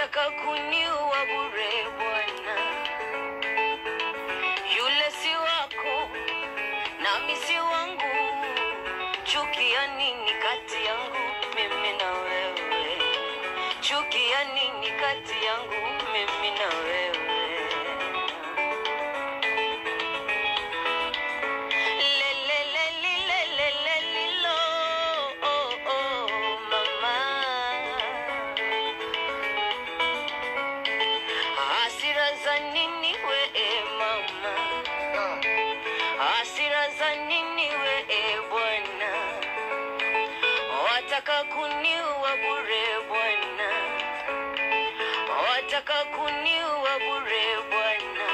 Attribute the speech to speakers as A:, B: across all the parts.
A: wataka kuniua bure Bwana. Yule si wako nami si wangu, chuki ya nini kati yangu mimi na wewe? Chuki ya nini kati yangu mimi na wewe? Le, le, le, li, le, le, le, li, lo, oh, oh, mama. Hasira za nini we e mama? Hasira za nini we e Bwana? Wataka kuniua bure Bwana, wataka kuniua bure Bwana.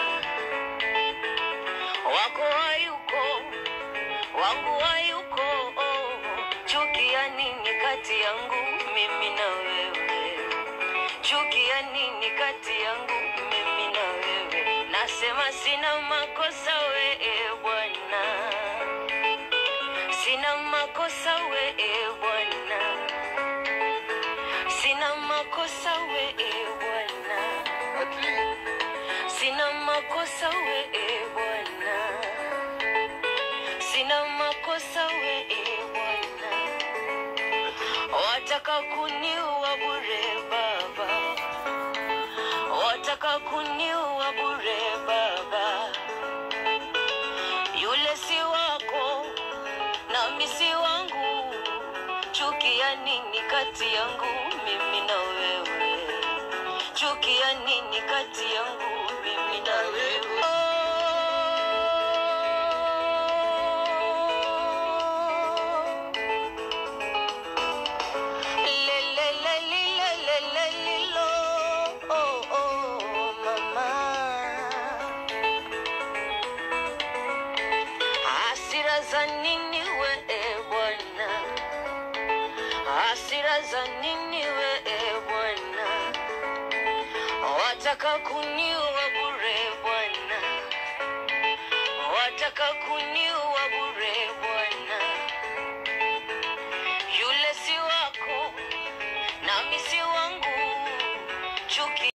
A: Wako hayuko, wangu hayuko, oh. Chuki ya nini kati yangu mimi na wewe? chuki ya nini kati yangu mimi na wewe? Nasema sina makosa we e Bwana, sina makosa we e Bwana, sina makosa we e Bwana, sina makosa we e Bwana, sina makosa we e Bwana wataka kuniua bure baba, wataka kuniua bure baba. Yule si wako nami si wangu, chuki ya nini kati yangu mimi na wewe? Chuki ya nini kati yangu mimi na wewe? Oh. Le, le, le, li, le, le, le, li, lo, oh, oh, mama. Hasira za nini we e Bwana? Hasira za nini we e Bwana? Wataka kuniua bure Bwana, wataka kuniua